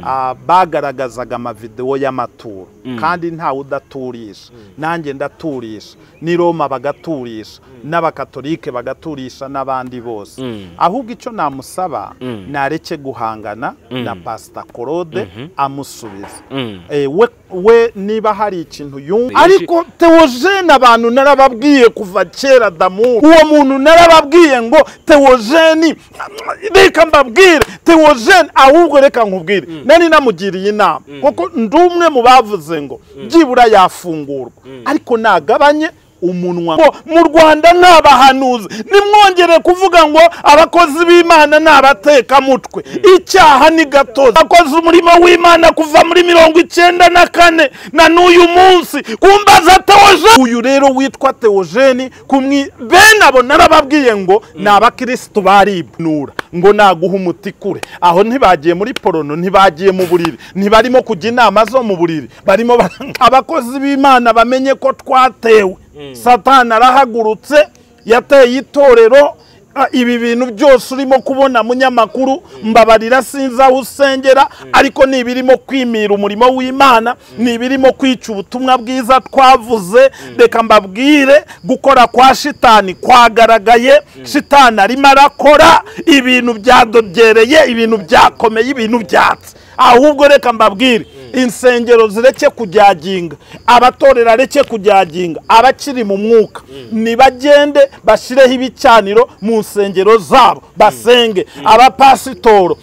ah, bagaragazaga amavidewo y'amaturo kandi ntawe udaturisha nanjye ndaturisha n'i roma bagaturisha n'abakatolike bagaturisha n'abandi bose ahubwo icyo namusaba nareke guhangana na pasita claude amusubiza Eh, we we niba hari ikintu yumva Yeshi- ariko teogene abantu narababwiye kuva kera damu uwo muntu narababwiye ngo teogene reka mbabwire teogene ahubwo reka nkubwire nari namugiriye inama kuko ndi umwe mu bavuze ngo byibura yafungurwa ariko nagabanye umunwa ngo mu rwanda ni abahanuzi nimwongere kuvuga ngo abakozi b'imana ni abatekamutwe icyaha ni gatozi abakoze umurimo w'imana kuva muri mirongo icyenda na kane na n'uyu munsi kumbaza teogene uyu rero witwa teogene kumwi bene abo narababwiye ngo ni abakirisitu baribnura ngo naguha umuti kure aho ntibagiye muri porono ntibagiye mu buriri ntibarimo kujya inama zo mu buriri barimo bara- abakozi b'imana bamenye ko twatewe satani arahagurutse yateye itorero Ah, ibi bintu byose urimo kubona munyamakuru mbabarira sinzi aho usengera ariko ni ibirimo kwimira umurimo w'imana ni ibirimo kwica ubutumwa bwiza twavuze reka mbabwire gukora kwa shitani kwagaragaye shitani arimo arakora ibintu byadogereye ibintu byakomeye ibintu byatse ahubwo reka mbabwire insengero zireke kujyaginga abatorera areke kujyaginga abakiri mu mwuka nibagende bashyireho ibicaniro mu nsengero zabo basenge abapasitoro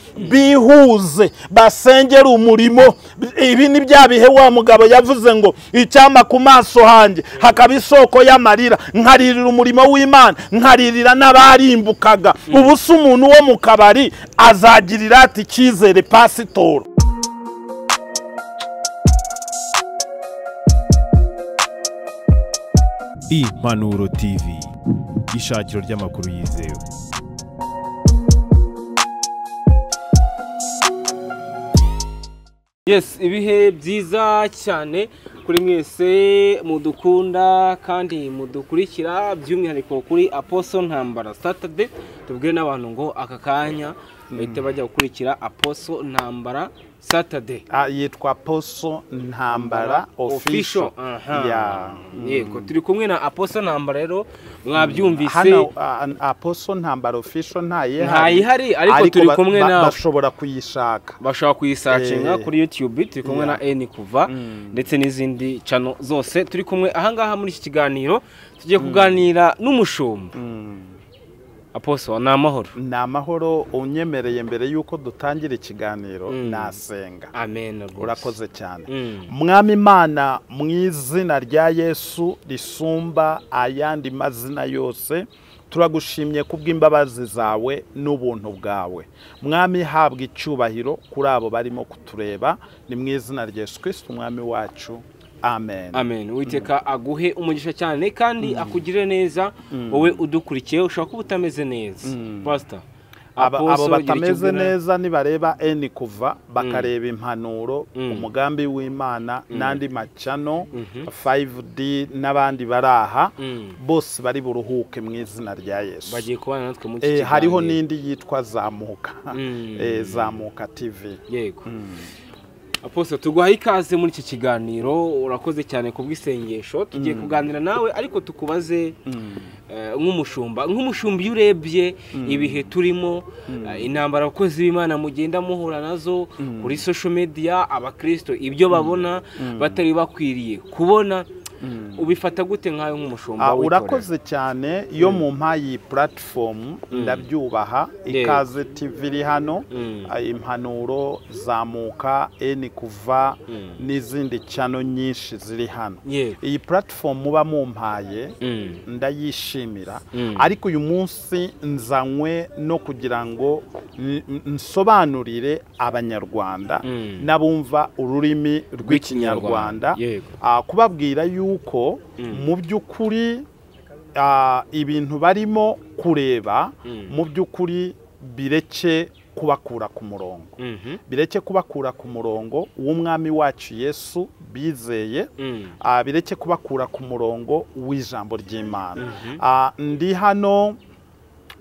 bihuze basengere umurimo ibi ni bya bihe wa mugabo yavuze ngo icyama ku maso hanjye hakaba isoko y'amarira nkaririra umurimo w'imana nkaririra n'abarimbukaga ubu se umuntu wo mu kabari azagirira ati icyizere pasitoro impanuro tv ishakiro ry'amakuru yizewe yes ibihe byiza cyane kuri mwese mudukunda kandi mudukurikira by'umwihariko kuri aposo ntambara satade tubwire n'abantu ngo aka kanya bahite bajya gukurikira aposo ntambara satade Ah, yitwa poso ntambara official ofisho aha. Ya. yego turi kumwe na aposo ntambara rero mwabyumvise hano ah, ah, poso ntambara official ntayihari Ntayihari, ariko turi ba- kumwe ba- nawe. bashobora kuyishaka bashobora kuyisacinga Eh. kuri YouTube turi kumwe na N kuva ndetse n'izindi cano zose turi kumwe ahangaha muri iki kiganiro tugiye kuganira n'umushumba Aposo ni amahoro ni amahoro unyemereye mbere y'uko dutangira ikiganiro nasenga amen rwose. urakoze cyane Mm. mwami imana mu izina rya yesu risumba ayandi mazina yose turagushimye kubw'imbabazi zawe n'ubuntu bwawe mwami habwa icyubahiro kuri abo barimo kutureba ni mu izina rya yesu kirisiti umwami wacu amen amen witeka aguhe umugisha cyane kandi akugire neza wowe udukurikiye ushobora kuba utameze neza pastor Aba- abo Apostle, gira icyo batameze ubwira- neza nibareba eni kuva bakareba impanuro umugambi w'imana n'andi macano 5d n'abandi bari aha Mm. bose bari buruhuke mu izina rya yesu bagiye kubana natwe muri iki Eh, kiganiro hariho n'indi yitwa zamuka Mm. Eh, zamuka tv yego aposito tuguhaye ikaze muri iki kiganiro urakoze cyane ku bw'isengesho tugiye kuganira nawe ariko tukubaze eh, nk'umushumba nk'umushumba iyo urebye ibihe turimo eh, intambara abakozi b'imana mugenda muhura nazo kuri social media abakirisito ibyo babona batari bakwiriye kubona ubifata gute nkawe nk'umushumba Ah, w'itorero? urakoze cyane yo mu mpayi platform ndabyubaha Yego. ikaze tv iri hano Mm. ah, impanuro zamuka eni kuva n'izindi cano nyinshi ziri hano Yego. iyi platform muba mumpaye Mm. ndayishimira Mm. ariko uyu munsi nzanywe no kugira ngo n- n- nsobanurire abanyarwanda Mm. n'abumva ururimi Rw'ikinyarwanda, rw'ikinyarwanda yego. Ah, kubabwira yuko mu by'ukuri ah, ibintu barimo kureba mu by'ukuri bireke kubakura ku murongo Mhm. bireke kubakura ku murongo w'umwami wacu yesu bizeye Mm. ah, bireke kubakura ku murongo w'ijambo ry'imana Ah, ndi hano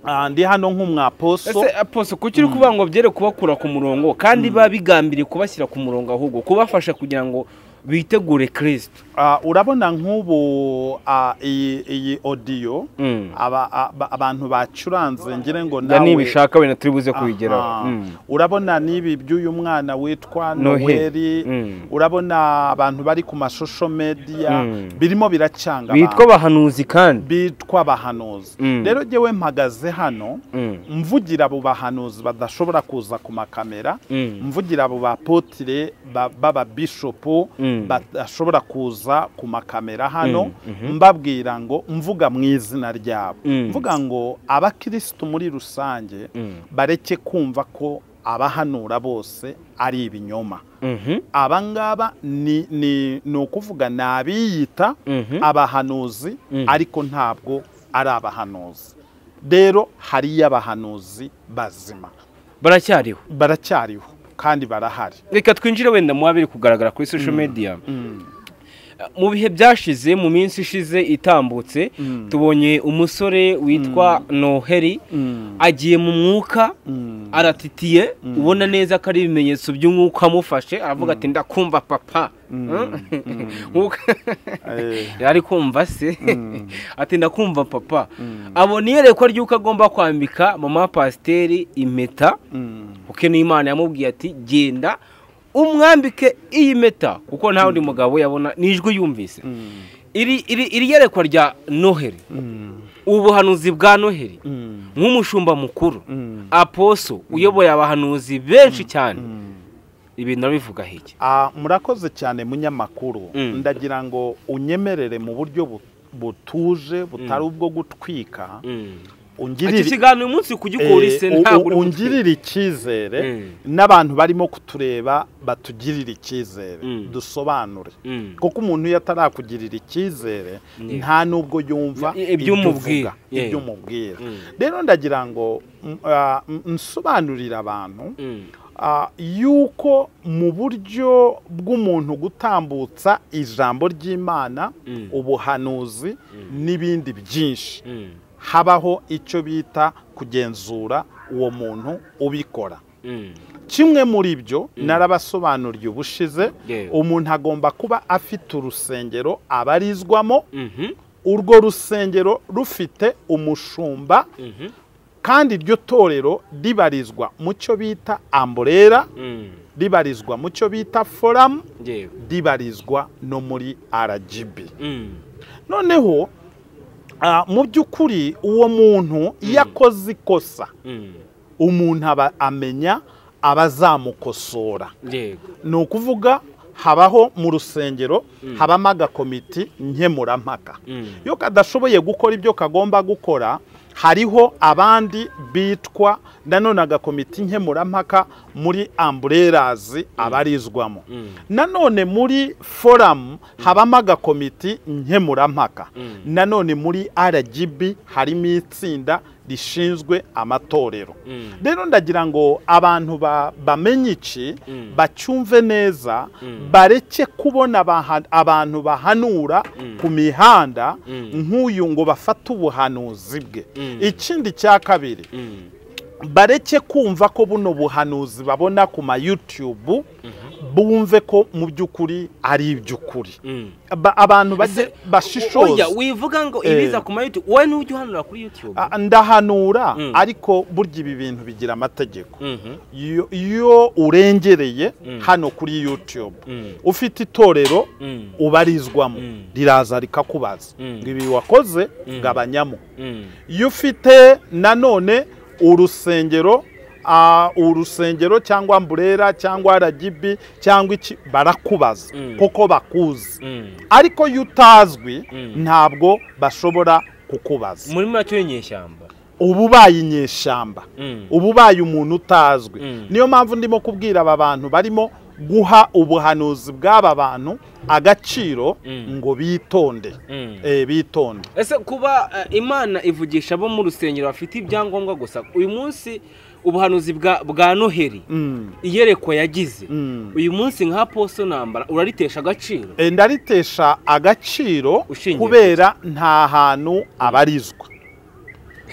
Ah, ndi hano nk'umwaposo ese aposo kuki uri kuvuga ngo byere kubakura ku murongo kandi biba bigambiriye kubashyira ku murongo ahubwo kubafasha kugira ngo bitegure kirisito Ah, urabona nk'ubu ah, iyi iyi odiyo aba- aba- abantu bacuranze ngire ngo njya nawe nibishaka wenda turi buze kubigeraho Aha. Mm. urabona n'ibi by'uyu mwana witwa Noheli. noheli Mm. urabona abantu bari ku mashusho mediya Mm. birimo biracanga bitwa abantu. abahanuzi kandi bitwa abahanuzi Mm. rero jyewe mpagaze hano Mm. mvugira abo bahanuzi badashobora kuza ku makamera Mm. mvugira abo bapotire ba- b'ababishopu Mm. badashobora kuza ku makamera hano Mm, mbabwira ngo mvuga mu izina ryabo Mm. mvuga ngo abakirisitu muri rusange Mm. bareke kumva ko abahanura bose ari ibinyoma Mhm. abangaba ni ni ni ukuvuga ni abiyita Mhm. abahanuzi Mhm. ariko ntabwo ari abahanuzi rero hariyo abahanuzi bazima baracyariho baracyariho kandi barahari reka twinjire wenda mu biri kugaragara kuri social media mu bihe byashize mu minsi ishize itambutse tubonye umusore witwa noheri agiye mu mwuka aratitiye ubona neza ko ari ibimenyetso by'umwuka amufashe aravuga ati ndakumva papa Nk'uko- Eh. yari kumva se ati ndakumva papa abona iyerekwa ry'uko agomba kwambika mama pasiteri impeta kuko n'imana yamubwiye ati genda umwambike iyi mpeta kuko nta wundi mugabo yabona ni ijwi yumvise iri iri iri yerekwa rya noheri ubuhanuzi bwa noheri nk'umushumba mukuru aposo uyoboye abahanuzi benshi cyane ibintu arabivuga hiki Ah, murakoze cyane munyamakuru Mm. ndagira ngo unyemerere mu buryo bu- butuje butari ubwo gutwika iki ungirire kiganiro uyu munsi kugikora Eh, ise u- ntabwo u- uri gutwika. ungirira icyizere Mm. n'abantu barimo kutureba batugirira icyizere Mm. dusobanure Mm. kuko umuntu iyo atarakugirira icyizere Yeah. nta n'ubwo yumva I- ibyo uvuga, umubwira. Yeah. ibyo umubwira Mm. rero ndagira ngo m- ah, m- nsobanurire abantu Mm. ah, yuko mu buryo bw'umuntu gutambutsa ijambo ry'imana Mm. ubuhanuzi n'ibindi byinshi Mm. habaho icyo bita kugenzura uwo muntu ubikora Mm. kimwe muri byo narabasobanuriye ubushize Yewe. umuntu agomba kuba afite urusengero abarizwamo Mhm. urwo rusengero rufite umushumba Mhm. kandi iryo torero ribarizwa mu cyo bita amburera Mm. ribarizwa mu cyo bita foramu Yewe. ribarizwa no muri aragibi Mm. noneho ah, mu by'ukuri uwo muntu iyo akoze ikosa Mm. umuntu aba amenya abazamukosora Yego. ni ukuvuga habaho mu rusengero habamo agakomiti nkemurampaka Mm. iyo kadashoboye gukora ibyo kagomba gukora hariho abandi bitwa nanone agakomiti nkemurampaka muri amburerazi abarizwamo Mm. nanone muri foramu habamo agakomiti nkemurampaka Mm. nanone muri rgb harimo itsinda rishinzwe amatorero Mm. rero ndagira ngo abantu ba- bamenye iki Mm. bacyumve neza Mm. bareke kubona abaha- abantu bahanura ku mihanda Mm. nk'uyu ngo bafate ubuhanuzi bwe Mm. ikindi cya kabiri Mm. bareke kumva ko buno buhanuzi babona ku ma YouTube bumve ko mu by'ukuri ari iby'ukuri Mm. Ba- abantu bajye Ese- bashishoza Oya, wivuga ngo Eh. ibiza ku mayutu wowe n'ujya uhanura kuri yutube Ah, ndahanura Mm. ariko burya ibi bintu bigira amategeko Mhm. iyo- iyo urengereye Mm. hano kuri YouTube Mm. ufite itorero Mm. ubarizwamo Mm. riraza rikakubaza Mm. ngo ibi wakoze Mm. gabanyamo Mm. iyo ufite nanone urusengero ah, urusengero cyangwa mburera cyangwa ragibi cyangwa iki barakubaza Mm. kuko bakuzi Mm. ariko iyo utazwi Mm. ntabwo bashobora kukubaza muri make w'inyeshyamba uba ubaye inyeshyamba Mm. uba ubaye umuntu utazwi Mm. niyo mpamvu ndimo kubwira aba bantu barimo guha ubuhanuzi bw'aba bantu agaciro Mm. ngo bitonde Mm. Eh, bitonde ese kuba eh, imana ivugisha abo mu rusengero bafite ibyangombwa gusa uyu munsi ubuhanuzi bwa bwa noheri Mm. iyerekwa yagize Mm. uyu munsi nka poso nambara uraritesha agaciro Eh, ndaritesha agaciro Ushingiye kubera nta hantu abarizwa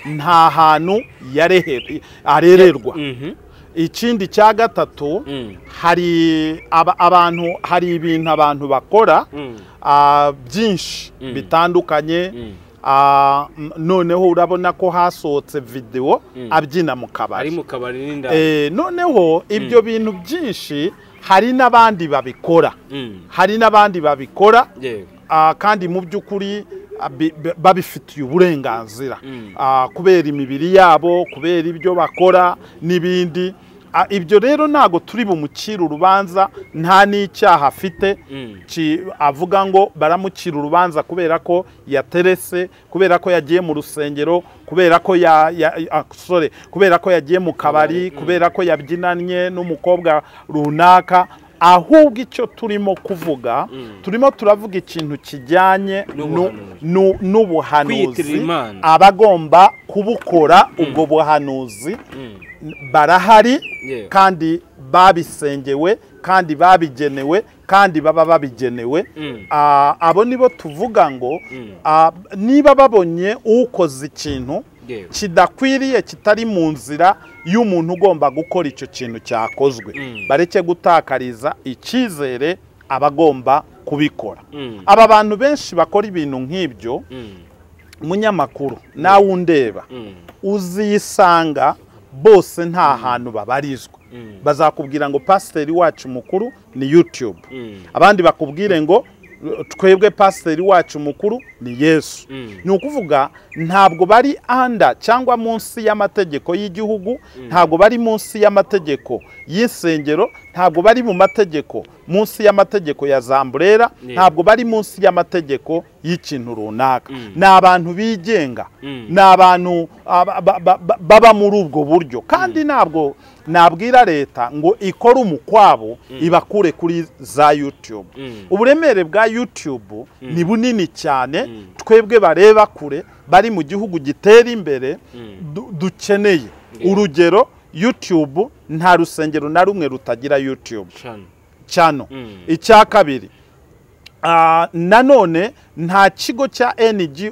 nta hantu yarehe- arererwa Mhm. ikindi cya gatatu Mm. hari aba- abantu hari ibintu abantu bakora Mm. ah, byinshi Mm. bitandukanye Mm. ah, m- noneho urabona ko hasohotse videwo Mm. abyina mu ari kabari mu kabari n'indani Eh, noneho ibyo bintu byinshi hari n'abandi babikora Mm. hari n'abandi babikora yewe Ah, kandi mu by'ukuri ah, bi- bi- babifitiye uburenganzira Mm. Ah, kubera imibiri yabo kubera ibyo bakora n'ibindi Ah, ibyo rero ntabwo turi bumucire urubanza nta n'icyaha afite Mm. Ki- avuga ngo baramucira urubanza kubera ko yaterese kubera ko yagiye mu rusengero kubera ko ya, ya, ah, sorry, kubera ko yagiye mu kabari kubera ko yabyinanye n'umukobwa runaka ahubwo icyo turimo kuvuga turimo turavuga ikintu kijyanye nu- N'ubuhanuzi. nu- Kwiyitirira n'ubuhanuzi Imana. abagomba kubukora ubwo buhanuzi Mm. barahari Yeah. kandi babisengewe kandi babigenewe kandi baba babigenewe Mm. Ah, abo nibo tuvuga ngo Mm. ah, niba babonye ukoze ikintu Yeah. kidakwiriye kitari mu nzira y'umuntu ugomba gukora icyo kintu cyakozwe Mm. bareke gutakariza icyizere abagomba kubikora Mm. aba bantu benshi bakora ibintu nk'ibyo Mm. munyamakuru nawe undeba Mm. uzisanga bose nta hantu babarizwa Mm. bazakubwira ngo pasiteri wacu mukuru ni yutube Mm. abandi bakubwire ngo twebwe pasiteri wacu mukuru ni yesu Mm. ni ukuvuga ntabwo bari anda cyangwa munsi y'amategeko y'igihugu ntabwo bari munsi y'amategeko y'isengero ntabwo bari mu mategeko munsi y'amategeko ya zamburera Yeah. ntabwo bari munsi y'amategeko y'ikintu runaka Mm. ni abantu bigenga Mm. ni abantu aba- ba- ba- ba- baba muri ubwo buryo kandi ntabwo nabwira leta ngo ikore umukwabo ibakure kuri za yutube Mm. uburemere bwa yutube ni bunini cyane Mm. twebwe bareba kure bari mu gihugu gitera imbere Mm. du- dukeneye Yeah. urugero yutube nta rusengero na rumwe rutagira yutube Shana. cyano Mm. icya kabiri ah, nanone nta kigo cya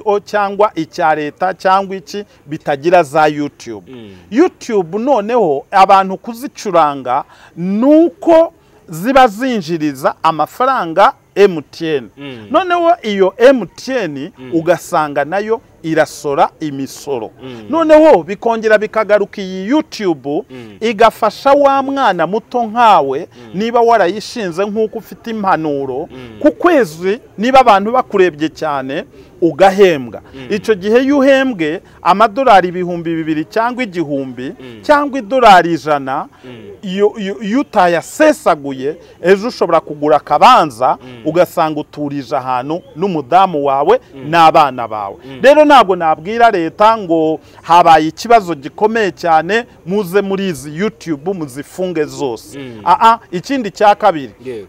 ngo cyangwa icya leta cyangwa iki bitagira za yutube Mm. yutube noneho abantu kuzicuranga ni uko ziba zinjiriza amafaranga mtn Mm. noneho iyo mtn ugasanga nayo irasora imisoro Mm. noneho bikongera bikagaruka iyi yutube Mm. igafasha wa mwana muto nkawe niba warayishinze nk'uko ufite impanuro ku kwezi niba abantu bakurebye cyane ugahembwa icyo gihe iyo uhembwe amadolari ibihumbi bibiri cyangwa igihumbi cyangwa idolari ijana iyo- iyo iyo utayasesaguye ejo ushobora kugura akabanza ugasanga uturije ahantu n'umudamu wawe n'abana bawe rero ntabwo nabwira leta ngo habaye ikibazo gikomeye cyane muze muri izi yutube muzifunge zose Mm. Aa, ikindi cya kabiri yewe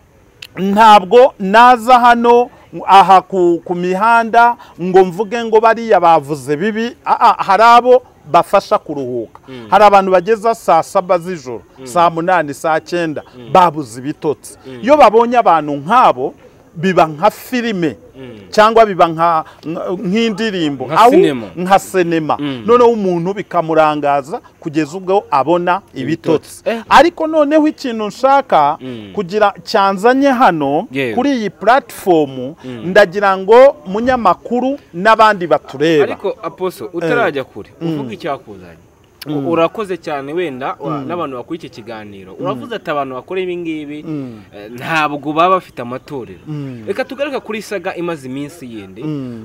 ntabwo naza hano aha ku, ku mihanda ngo mvuge ngo bariya bavuze bibi Aa, hari abo bafasha kuruhuka hari abantu bageza saa saba z'ijoro saa munani saa cyenda babuze ibitotsi iyo babonye abantu nk'abo biba nka filime cyangwa biba nka- nka- nk'indirimbo Nka Aho- sinema. nka sinema noneho umuntu bikamurangaza kugeza ubwo abona Ibitotsi. ibitotsi Eh. ariko noneho ikintu nshaka Mm. kugira cyanzanye hano Yewe. kuri iyi platifomu ndagira ngo munyamakuru n'abandi batureba ariko aposo utarajya kure uvuga icyakuzanye urakoze cyane wenda wa- n'abantu bakora iki kiganiro uravuze ati abantu bakora ibi ngibi eh, ntabwo baba bafite amatorero reka tugaruke kuri saga imaze iminsi yindi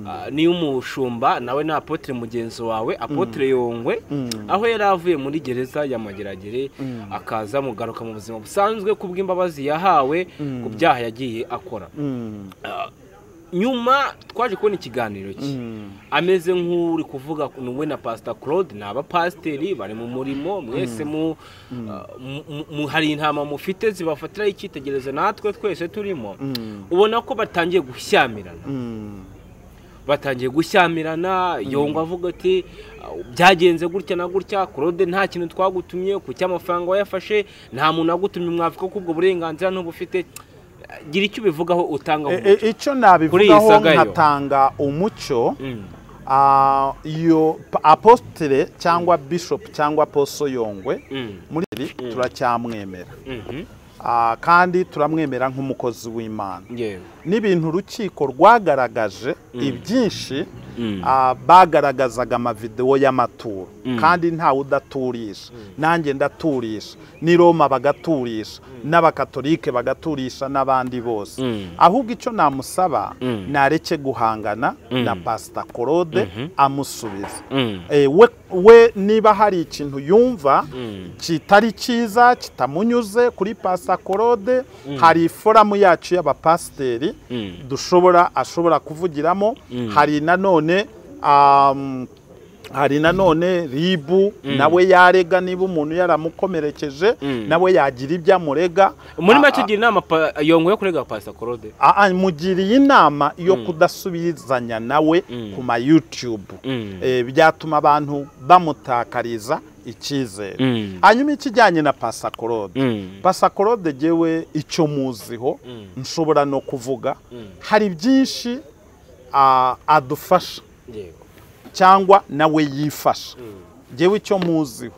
ah, niyo umushumba nawe ni apotre mugenzi wawe apotre yongwe aho yari avuye muri gereza ya mageragere akaza mugaruka mu buzima busanzwe kubw'imbabazi yahawe ku byaha yagiye akora Mm. nyuma twaje kubona ikiganiro cye ameze nk'uri kuvuga wowe na pasita claude ni abapasiteri bari mu murimo mwese mu ah, mu- mu- mu- hari intama mufite zibafatiraho icyitegererezo natwe twese turimo ubona ko batangiye gushyamirana Mm. batangiye gushyamirana yongwa avuga ati "Ah, byagenze gutya na gutya claude nta kintu twagutumye ku cy'amafaranga wayafashe nta muntu wagutumye mwavuga ko ubwo burenganzira ntubufite gira icyo ubivugaho utanga E- e- icyo nabivugaho saga yo. nkatanga umucyo Mm. ah, iyo pa- apostire cyangwa bishop cyangwa poso yongwe Mm. muri iri turacyamwemera Mhm. Ah, kandi turamwemera nk'umukozi w'imana yewe n'ibintu urukiko rwagaragaje ibyinshi Mm. ah, bagaragazaga amavidewo y'amaturo kandi ntawe udaturisha nanjye ndaturisha n'i roma bagaturisha n'abakatolike bagaturisha n'abandi bose Mm. ahubwo icyo namusaba Mm. nareke guhangana na pasita korode amusubiza Mm. Eh, we, we niba hari ikintu yumva kitari cyiza kitamunyuze kuri pasita korode hari iforamu yacu y'abapasiteri Mm. dushobora ashobora kuvugiramo hari nanone um, hari nanone ribu nawe yarega niba umuntu yaramukomerekeje nawe yagira ibyo amurega muri Ah, make ugira inama pa- yongeye kurega pasita korode Aa, mugiriye inama yo kudasubizanya nawe ku ma YouTube Mm. Eh, byatuma abantu bamutakariza icyizere Mm. hanyuma ikijyanye na pasakorode Mm. pasakorode gewe icyo muziho nshobora no kuvuga hari byinshi ah, adufasha yego cyangwa nawe yifasha ngewe icyo muziho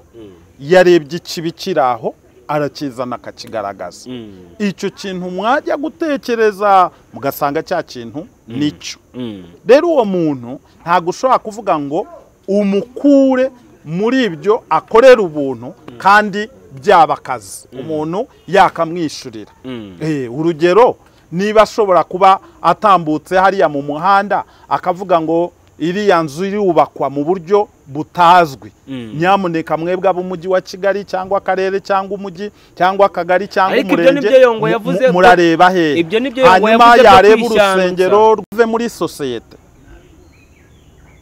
yarebye ikibi kiri aho arakizana akakigaragaza Mm. icyo kintu mwajya gutekereza mugasanga cya kintu nicyo Mm. rero uwo muntu ntabwo ushobora kuvuga ngo umukure muri ibyo akorera ubuntu kandi byaba akazi umuntu yakamwishyurira Mm. Eh, urugero niba ashobora kuba atambutse hariya mu muhanda akavuga ngo iriya nzu irubakwa mu buryo butazwi Mm. nyamuneka mwebwe ab'umujyi wa kigali cyangwa akarere cyangwa umujyi cyangwa akagari cyangwa Ariko ibyo umurenge nibyo Yongwe mu- yavuze mu- ko- murareba hehe ibyo nibyo Yongwe hanyuma yavuze byo yareba kwishyandutsa. urusengero rwuve muri sosiyete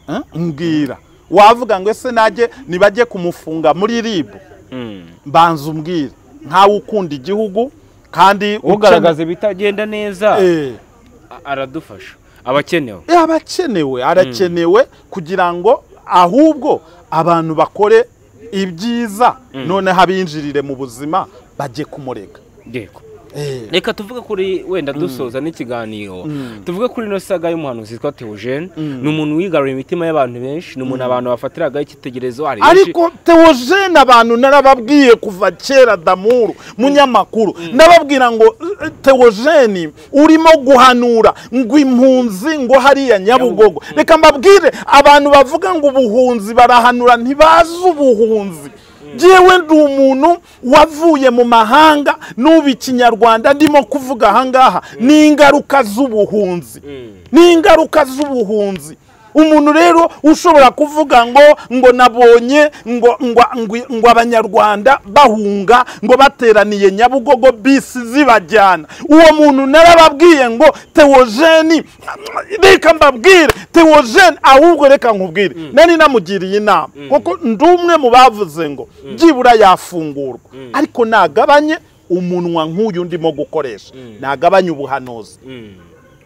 Eh, mbwira wavuga ngo ese najye nibajye kumufunga muri ribu Mm. mbanza umbwire nkawe ukunda igihugu kandi ugaragaza ibitagenda neza Eh, a- aradufasha abakenewe eh, abakenewe arakenewe kugira ngo ahubwo abantu bakore ibyiza noneho abinjirire mu buzima bajye kumurega yego Eh, reka tuvuge kuri wenda dusoza n'ikiganiro tuvuge kuri ino saga y'umuhanuzi witwa teogene ni umuntu wigaruriye imitima y'abantu benshi ni umuntu abantu bafatiragaho icyitegererezo hari benshi- ariko teogene abantu narababwiye kuva kera damuru munyamakuru nababwira ngo "Eh, teogene urimo guhanura ngo impunzi ngo hariya nyabugogo reka mbabwire abantu bavuga ngo ubuhunzi barahanura ntibazi ubuhunzi njyewe ndi umuntu wavuye mu mahanga n'ubu ikinyarwanda ndimo kuvuga ahangaha ni ingaruka z'ubuhunzi ni ingaruka z'ubuhunzi umuntu rero ushobora kuvuga ngo ngo nabonye ngo ngo ngo- ngo abanyarwanda bahunga ngo bateraniye nyabugogo bisi zibajyana uwo muntu narababwiye ngo teogene reka mbabwire teogene ahubwo reka nkubwire nari namugiriye inama kuko ndi umwe mu bavuze ngo byibura yafungurwa ariko nagabanye umunwa nk'uyu ndimo gukoresha nagabanye ubuhanuzi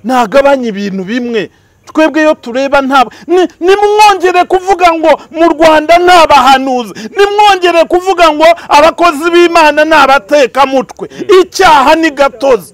ntagabanye ibintu bimwe twebwe iyo tureba ntabwo ni- nimwongere kuvuga ngo mu rwanda ni abahanuzi nimwongere kuvuga ngo abakozi b'imana ni abatekamutwe icyaha ni gatozi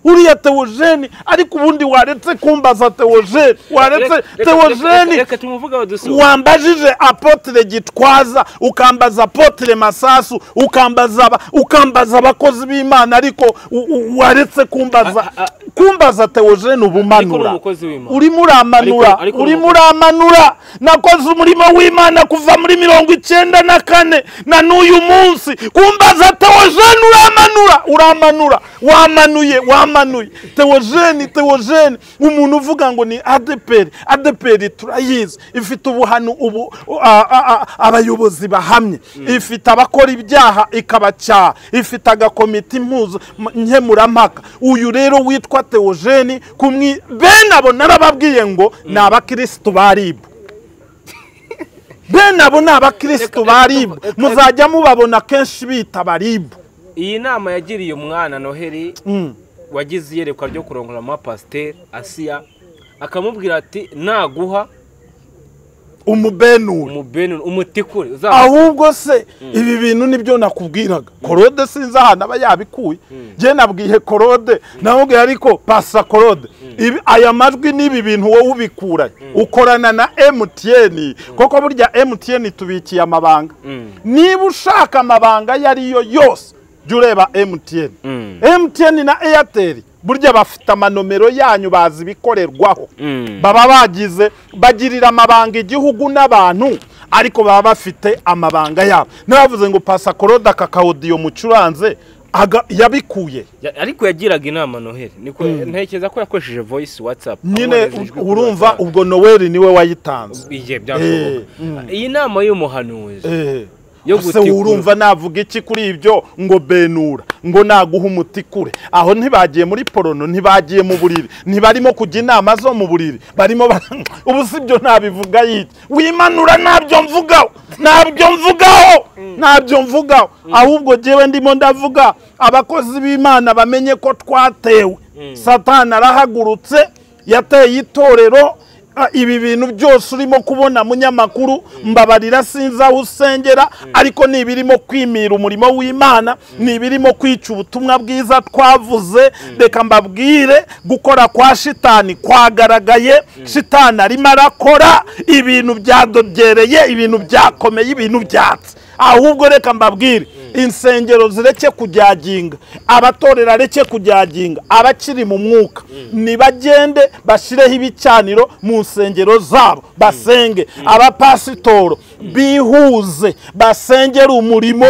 uriya teogene ariko ubundi waretse kumbaza teogene waretse Reka- reka- reka- teogene reka tumuvuge abadusoza wambajije apotire gitwaza ukambaza apotire masasu ukambaza aba- ukambaza abakozi b'imana ariko u- u- waretse kumbaza A- a- kumbaza teogene Ariko ni ubumanura umukozi w'Imana. urimo uramanura Ariko- ariko ni urimo umukozi. uramanura nakoze umurimo w'imana kuva muri mirongo icyenda na kane na n'uyu munsi kumbaza teogene uramanura uramanura wamanuye wamanuye teogene teogene umuntu uvuga ngo ni adeperi adeperi turayizi ifite ubuhanu ubu a- a- a- abayobozi bahamye ifite abakora ibyaha ikabacyaha ifite agakomite impuzu m- nkemurampaka uyu rero witwa teogene kumwi bene abo narababwiye ngo ni abakirisitu ba ribu bene abo ni abakirisitu ba ribu muzajya mubabona kenshi bita baribu iyi nama yagiriye umwana noheli wagize iyerekwa ryo kurongora amapasiteri asiya akamubwira ati naguha umubenura umubeni umutikure uzaba ahubwo se ibi bintu nibyo nakubwiraga korode sinzi ahantu aba yabikuye njye nabwiye korode namubwiye ariko pasa korode Ibi- aya majwi n'ibi bintu wowe ubikuranye ukorana na emutiyeni kuko burya emutiyeni tubikiye amabanga niba ushaka amabanga ayo ari yo yose jya ureba emutiyeni emutiyeni na eyateri burya bafite amanomero yanyu bazi ibikorerwaho Mm. baba bagize bagirira amabanga igihugu n'abantu ariko baba bafite amabanga yabo n'abavuze ngo pasakoroda kakawudiyo mucuranze aga- yabikuye Ya- ariko yagiraga inama noheli niko ntekereza ko yakoresheje voice whatsapp nyine abohereza ijwi kuri urumva WhatsApp. ubwo noweli niwe wayitanze igihe byashoboka iyi nama y'umuhanuzi Eh. Yo Ese gutikura. urumva navuga iki kuri ibyo ngo benura ngo naguha umuti kure aho ntibagiye muri porono ntibagiye mu buriri ntibarimo kujya inama zo mu buriri barimo bara- ubu si byo ntabivuga yiki wimanura ntabyo mvugaho ntabyo mvugaho ntabyo mvugaho ahubwo jyewe ndimo ndavuga abakozi b'imana bamenye ko twatewe satani arahagurutse yateye itorero Ah, ibi bintu byose urimo kubona munyamakuru mbabarira sinzi aho usengera ariko ni ibirimo kwimira umurimo w'imana ni ibirimo kwica ubutumwa bwiza twavuze reka mbabwire gukora kwa shitani kwagaragaye shitani arimo arakora ibintu byadogereye ibintu byakomeye ibintu byatse ahubwo reka mbabwire insengero zireke kujyaginga abatorero areke kujyaginga abakiri mu mwuka nibagende bashyireho ibicaniro mu nsengero zabo basenge abapasitoro bihuze basengere umurimo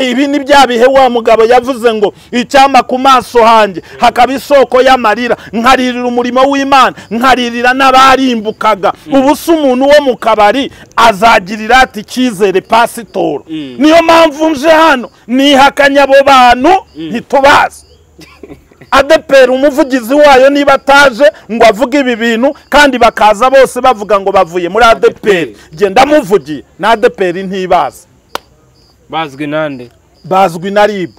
ibi ni bya bihe wa mugabo yavuze ngo icyama ku maso hanjye hakaba isoko y'amarira nkaririra umurimo w'imana nkaririra n'abarimbukaga ubu se umuntu wo mu kabari azagirira ati icyizere pasitoro niyo mpamvu nje hano nihakanya abo bantu ntitubazi adepera umuvugizi wayo niba ataje ngo avuge ibi bintu kandi bakaza bose bavuga ngo bavuye muri adeperi genda muvugiye na adeperi ntibaza bazwi nande bazwi na ribu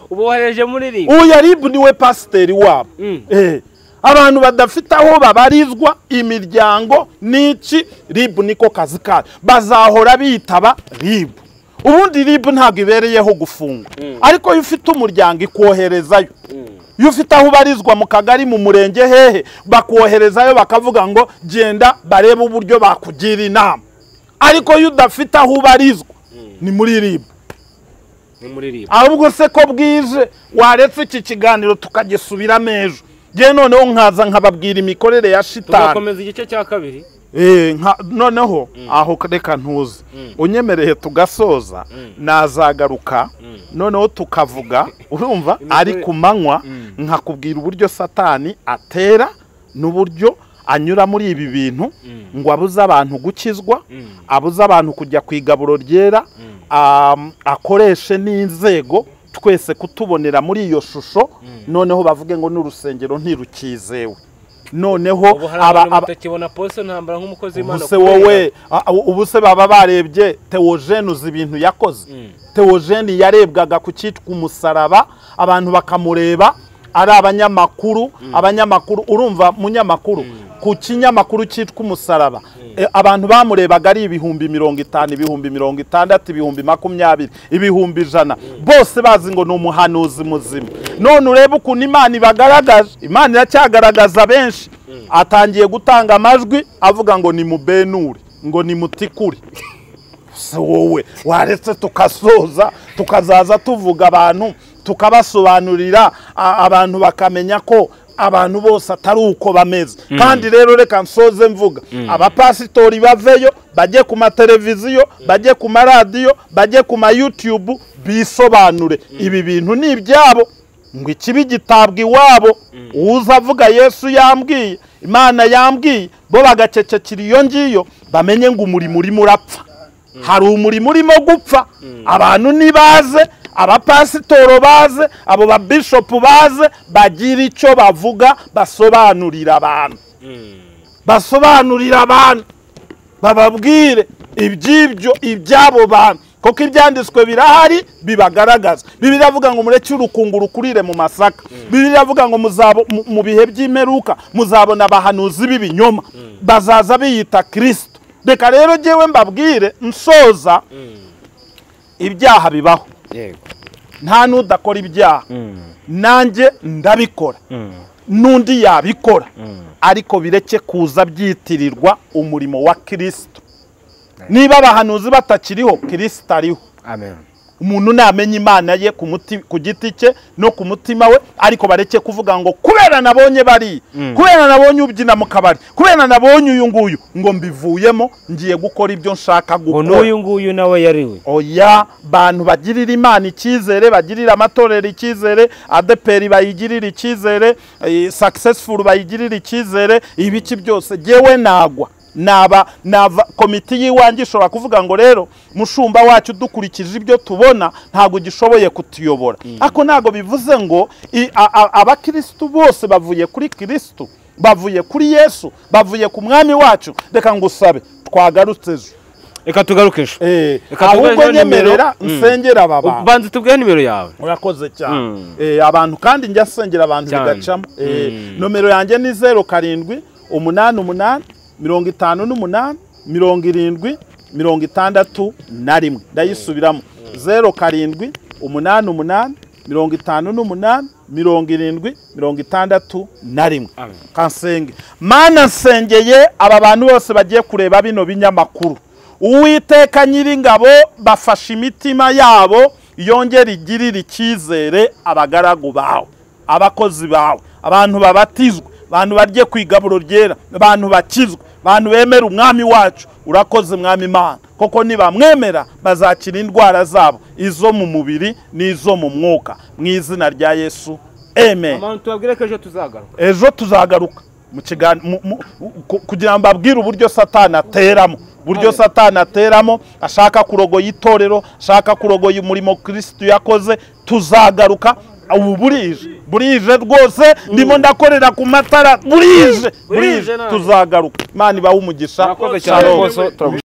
ubohereje muri rimwe uya ribu niwe pasiteri wabo Eh, abantu badafite aho babarizwa imiryango n'iki ribu niko kazi kayo bazahora bitaba ribu ubundi ribu ntabwo ibereyeho gufungwa ariko iyo ufite umuryango ikwoherezayo iyo ufite aho ubarizwa mu kagari mu murenge hehe bakoherezayo bakavuga ngo genda barebe uburyo bakugira inama ariko iyo udafite aho ubarizwa ni muri ribu ni muri rimwe ahubwo se ko bwije waretse iki kiganiro tukagisubiramo ejo ngewe noneho nkaza nkababwira imikorere ya shitani tugakomeza igice cya kabiri Eh, nka- noneho aho reka ntuze unyemereye tugasoza nazagaruka noneho tukavuga urumva ari ku manywa nkakubwira uburyo satani atera n'uburyo anyura muri ibi bintu ngo abuze abantu gukizwa abuze abantu kujya ku igaburo ryera am- akoreshe n'inzego twese kutubonera muri iyo shusho noneho bavuge ngo n'urusengero ntirukizewe noneho ubu hari aba- abantu aba- batakibona pose ntambara nk'umukozi w'imana ubuse kubera- wowe a- a- ubu se baba barebye teogene uzi ibintu yakoze teogene yarebwaga ku cyitwa umusaraba abantu bakamureba ari abanyamakuru abanyamakuru urumva munyamakuru ku kinyamakuru cyitwa umusaraba e, abantu bamurebaga ari ibihumbi mirongo itanu ibihumbi mirongo itandatu ibihumbi makumyabiri ibihumbi ijana bose bazi ngo ni umuhanuzi muzima none urebe ukuntu imana ibagaragaje imana iracyagaragaza benshi atangiye gutanga amajwi avuga ngo ni mubenure ngo ni mutikure se wowe waretse tukasoza tukazaza tuvuga abantu tukabasobanurira a- abantu bakamenya ko abantu bose atari uko bameze kandi rero reka nsoze mvuga abapasitori baveyo bajye ku mateleviziyo bajye ku maradiyo bajye ku mayutubu bisobanure ibi bintu ni ibyabo ngo ikibi gitabwa iwabo uza avuga yesu yambwiye imana yambwiye bo bagacecekera iyo ngiyo bamenye ngo umurimo urimo urapfa hari umurimo urimo gupfa abantu nibaze abapasitoro baze abo babishopu baze bagira icyo bavuga basobanurira abantu basobanurira abantu bababwire iby'ibyo iby'abo bantu kuko ibyanditswe birahari bibagaragaza bibiri iravuga ngo mureke urukunguru rukurire mu masaka bibiri iravuga ngo muzabo- mu- mu bihe by'imperuka muzabona abahanuzi b'ibinyoma bazaza biyita kirisito reka rero ngewe mbabwire nsoza ibyaha bibaho yego nta n'udakora ibyaha nanjye ndabikora n'undi yabikora ariko bireke kuza byitirirwa umurimo wa kirisito niba abahanuzi batakiriho kirisito ariho amen umuntu namenya imana ye ku muti- ku giti cye no ku mutima we ariko bareke kuvuga ngo kubera nabonye bari kubera nabonye ubyina mu kabari kubera nabonye uyu nguyu ngo mbivuyemo ngiye gukora ibyo nshaka ngo gukora n'uyu nguyu nawe yariwe oya bantu bagirira imana icyizere bagirira amatorero icyizere adeperi bayigirira icyizere eh, successful bayigirira icyizere ibiki byose yewe nagwa naba nava komite y'iwanjye ishobora kuvuga ngo rero mushumba wacu dukurikije ibyo tubona ntabwo gishoboye kutuyobora ariko ntabwo bivuze ngo i- a- a- abakirisitu bose bavuye kuri kirisitu bavuye kuri yesu bavuye ku mwami wacu reka ngusabe twagarutse ejo reka tugaruke ejo Eh, Reka tuguhe ahubwo rero nimero. nyemerera Mm. nsengera aba bantu banza tubwire nimero yawe urakoze cyane Mm. Eh, abantu kandi njya nsengera abantu Cyane. bigacamo Eh, Mm. nomero yanjye ni zeru karindwi umunani umunani mirongo itanu n'umunani mirongo irindwi mirongo itandatu na rimwe ndayisubiramo zeru karindwi umunani umunani mirongo itanu n'umunani mirongo irindwi mirongo itandatu na rimwe Amen. kansenge mana nsengeye aba bantu bose bagiye kureba bino binyamakuru uwiteka nyiringabo bafashe imitima yabo yongere igirire icyizere abagaragu bawe abakozi bawe abantu babatizwa abantu barye ku igaburo ryera abantu bakizwa abantu bemera umwami wacu urakoze mwami imana koko nibamwemera bazakira indwara zabo izo mu mubiri n'izo mu mwuka mu izina rya yesu amen abantu tubabwire ko ejo tuzagaruka ejo tuzagaruka mu kigan- mu- mu- ku- kugira ngo ababwire uburyo satani ateramo uburyo satani ateramo ashaka kurogoya itorero ashaka kurogoya umurimo kirisitu yakoze tuzagaruka ubu burije burije rwose ndimo ndakorera ku matara burije Burije burije nawe. tuzagaruka imana ibahe umugisha Murakoze cyane Shalom. rwose turagushimira